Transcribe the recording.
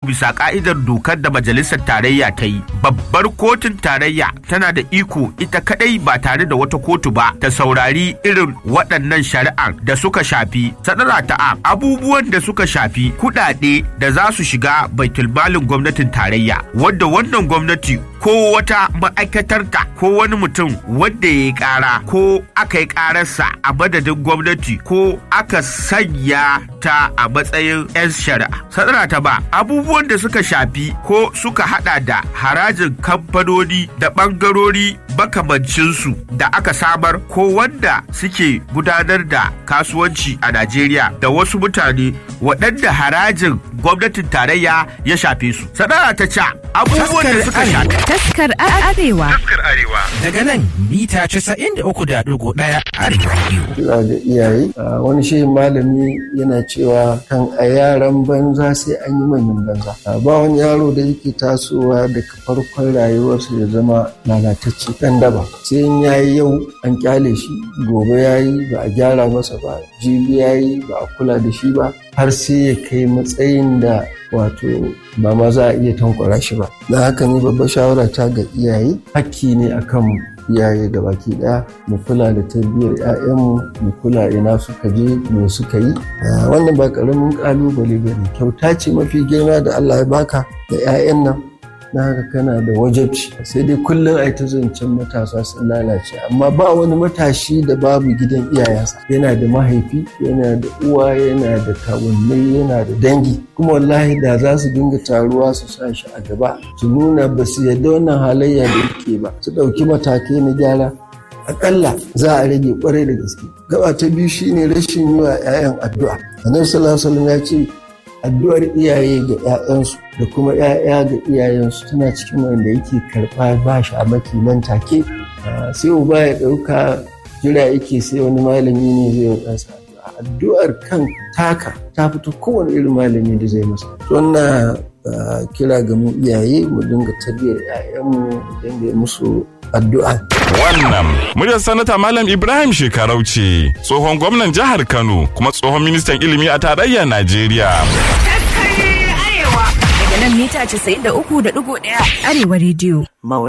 bisa ka'idar dokar da majalisar tarayya ta yi babbar kotun tarayya tana da iko ita kadai ba tare da wata kotu ba ta saurari irin waɗannan shari'ar da suka shafi sadara ta abubuwan da suka shafi kuɗaɗe da za su shiga baitulmalin gwamnatin tarayya wadda wannan gwamnati ko wata ma'aikatarta ko wani mutum wadda ya yi ƙara ko aka yi ƙararsa a madadin gwamnati ko aka sanya ta a matsayin 'yan shari'a. Sadara ta ba abubuwan da suka shafi ko suka hada da harajin kamfanoni da ɓangarori makamancinsu da aka samar ko wanda suke gudanar da kasuwanci a Najeriya da wasu mutane waɗanda harajin gwamnatin tarayya ya shafe su. Sadara ta ca abubuwan da suka shafi. Taskar Arewa. Taskar Arewa. Daga nan mita 93.1 Arewa Radio. Kira ga iyaye, wani shehin malami yana cewa kan a yaran banza sai an yi manyan banza. Ba wani yaro da yake tasowa daga farkon rayuwarsa ya zama lalatacce ɗan daba. Sai in yayi yau an kyale shi, gobe yayi ba a gyara masa ba, jibi yayi ba a kula da shi ba, har sai ya kai matsayin da wato ba ma za a iya tankwara shi ba da haka ne babbar shawara ta ga iyaye hakki ne akan iyaye da baki daya mu kula da tarbiyyar 'ya'yanmu mu kula ina suka je me suka yi wannan ba karamin kalubale ba ne kyauta ce mafi girma da allah ya baka da 'ya'yan nan na haka kana da wajabci sai dai kullum a ta zancen matasa sun lalace amma ba wani matashi da babu gidan iyayensa yana da mahaifi yana da uwa yana da kawunnai yana da dangi kuma wallahi da za su dinga taruwa su sa shi a gaba su nuna ba su yarda wannan halayya da yake ba su ɗauki matakai na gyara akalla za a rage kwarai da gaske gaba ta biyu shine rashin yi wa 'ya'yan addu'a annabi sallallahu alaihi ya ce addu'ar iyaye ga 'ya'yansu da kuma 'ya'ya ga iyayensu tana cikin wanda yake karɓa ba shi a maki nan take sai uba ya ɗauka jira yake sai wani malami ne zai yi ɗansa addu'ar kan taka ta fito kowane irin malami da zai masa wannan kira ga mu iyaye mu dinga tarbiyyar 'ya'yanmu mu dinga musu addu'a Wannan muryar sanata Malam Ibrahim Shekarau ce tsohon gwamnan jihar Kano kuma tsohon ministan ilimi a tarayyar Najeriya. Daga nan mita 93.1 Arewa Radio.